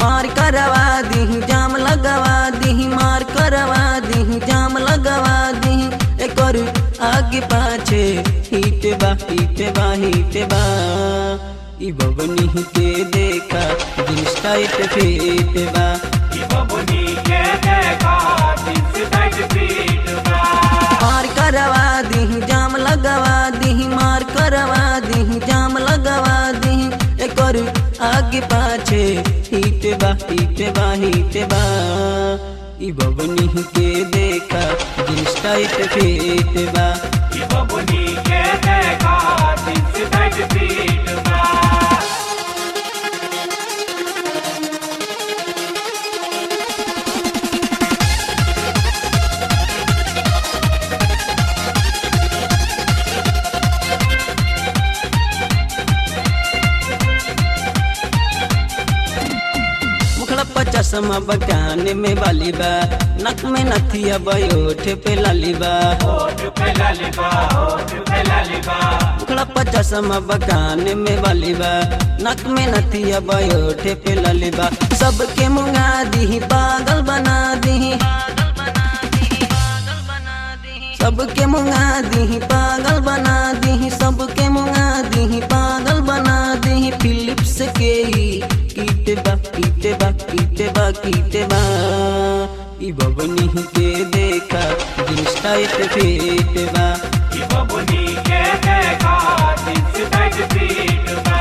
मार करवा दी जाम लगवा दी मार करवा दी जाम लगवा दी एकर आगे पाछे हिट बा हिट बा हिट बा ई बबनी के देखा जींस टाइट फिट बा बबुनी के देखा जींस टाइट फिट बा मार करवा दी जाम लगवा दी मार करवा दी जाम लगवा दी एकर आगे पाछे हिट बा हिट बा हिट बा ई बबनी के देखा जींस टाइट फिट बा बबुनी के देखा जींस टाइट फिट बा मुखड़ा पर चश्मा बकान में बाली बा नक में नथिया बयोठ पे लाली बा होठ पे लालिबा होठ पे लालिबा मुखड़ा पर चश्मा बकान में बाली बा नक में नथिया बयोठ पे लाली बा सबके मुंगा दी पागल बना दी सबके मुंगा दी पागल बना दी सबके मुंगा दी पागल बना दी फिलिप्स के कीट बा कीट बा कीट बा कीट बा ई बबनी के देखा जींस टाइट फिट बा बबुनी के देखा जींस टाइट फिट बा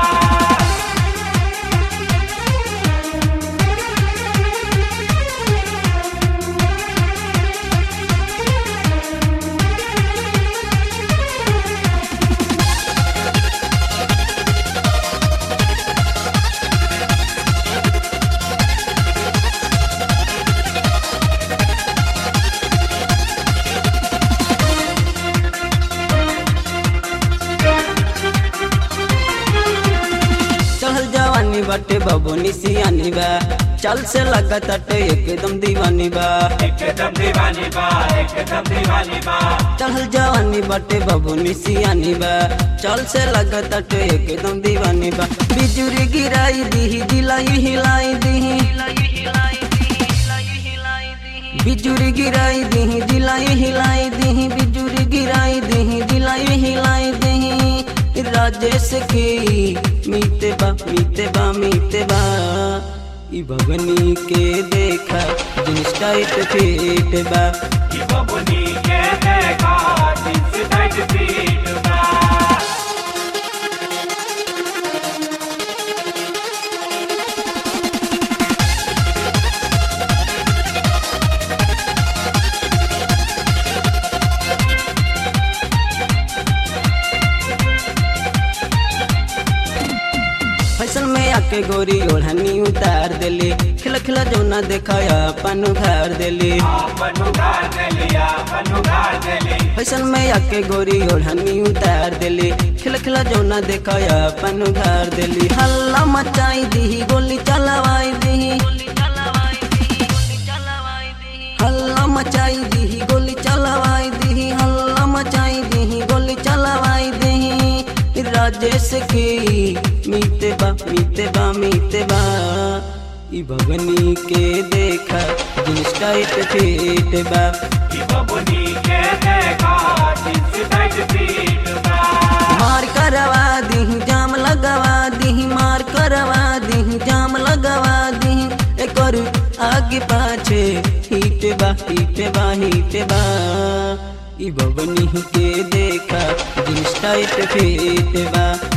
चढ़ल जवानी बाटे बबुनी सियानी बा चल से लगत अटे एकदम दीवानी बा एकदम दीवानी बा एकदम दीवानी बा चढ़ल जवानी बाटे बबुनी सियानी बा चल से लगत अटे एकदम दीवानी बा बिजुरी गिराई दी दिलाई हिलाई दी बिजुरी गिराई दी दिलाई हिलाई दी बिजुरी गिराई दी दिलाई हिलाई दी राजेश की मीते बा मीते बा मीते बा ई भगनी के देखा जींस टाइट फिट बा बबुनी के देखा जींस टाइट फिट बा फैशन में आके गोरी ओढ़नी उतार देली खिला खिला जौना देखाया अपन उधार देली अपन उधार दे लिया अपन उधार दे ली फैशन में आके गोरी ओढ़नी उतार देली खिला खिला जौना देखाया अपन उधार देली हल्ला मचाई दी गोली चलवाई दी हल्ला मचाई दी गोली चलवाई दी हल्ला मचाई दी गोली चलवाई दी राजेश की मीते बा मीते बा मीते बा ई भगनी के देखा जींस टाइट फिट बा बबुनी के देखा जींस टाइट फिट बा मार करवा दी जाम लगवा दी मार करवा दी जाम लगवा दी एकर आगे पाछे हिट बा हिट बा हिट बा ई बबनी के देखा जींस टाइट फिट बा